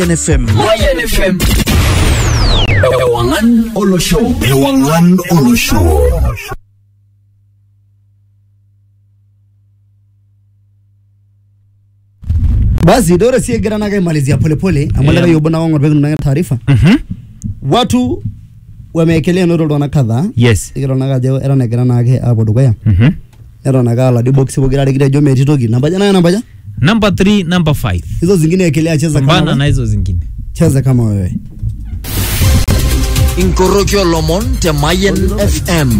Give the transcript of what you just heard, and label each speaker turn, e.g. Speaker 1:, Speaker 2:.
Speaker 1: NFM.
Speaker 2: Mayan FM. Ewangan Olo Show.
Speaker 3: Ewangan Olo Show.
Speaker 4: basi dore sie gira naga malizia polepole amalaga
Speaker 1: Yeah.
Speaker 4: yeah. yobona wangu pekun na taarifa
Speaker 1: Mhm.
Speaker 4: watu wameekelea noro dona kadhaa
Speaker 1: Yes.
Speaker 4: igero naga jo era negira nage apo dukuya
Speaker 1: Mhm.
Speaker 4: era naga la di box bogira regira jo meti toki nambaja nayo nambaja
Speaker 1: Number 3, number 5.
Speaker 4: hizo zingine ekelea cheza kama
Speaker 1: Pambana na
Speaker 4: wewe.
Speaker 1: hizo zingine.
Speaker 4: cheza kama wewe
Speaker 2: Inkorokio Lomon te Mayan FM.